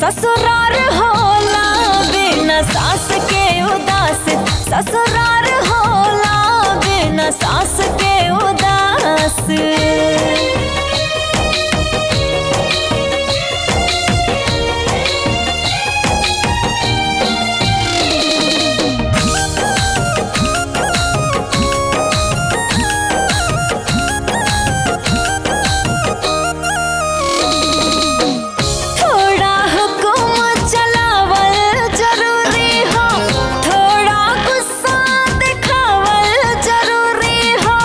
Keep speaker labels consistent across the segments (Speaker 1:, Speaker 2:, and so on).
Speaker 1: ससुरार होला बिना सास के उदास ससुरार होला बिना सास के उदास थोड़ा हुकुम चलावल जरूरी हो थोड़ा गुस्सा दिखावल जरूरी हो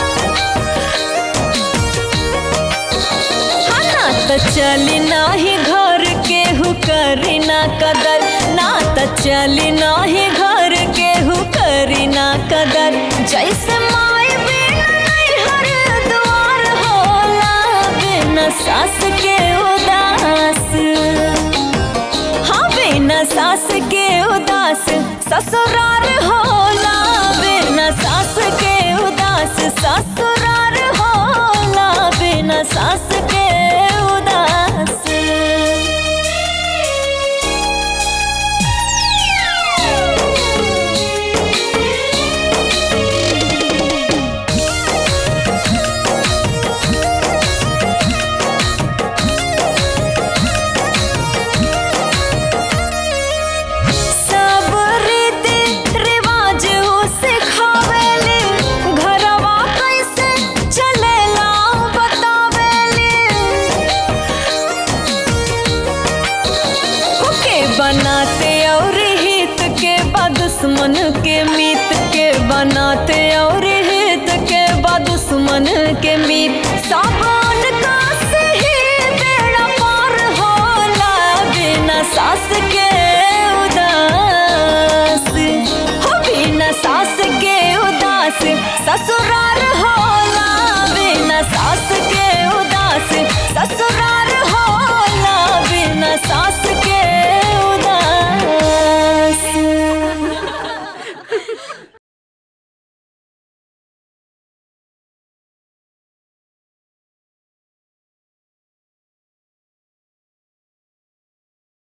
Speaker 1: हाँ ना तो चली नाही घर के हु करी ना कदर ना तो चली नाही घर के हु करी ना कदर जैसे माई बिना नैहर द्वार होला बिना सास के उदास हाँ बिना सास के उदास ससुरार होला बिना सास के उदास ससुरार होला बिना सास के उदास सब रीति रिवाज उ सिखावेली घरवा कैसे चलेला बतावेली के बनाते और हित के बा दुश्मन के मीत के बनाते और हित के बा दुश्मन के मीत सावन का सही बेड़ा पार होला बिना सास के उदास हो बिना सास के उदास ससुराल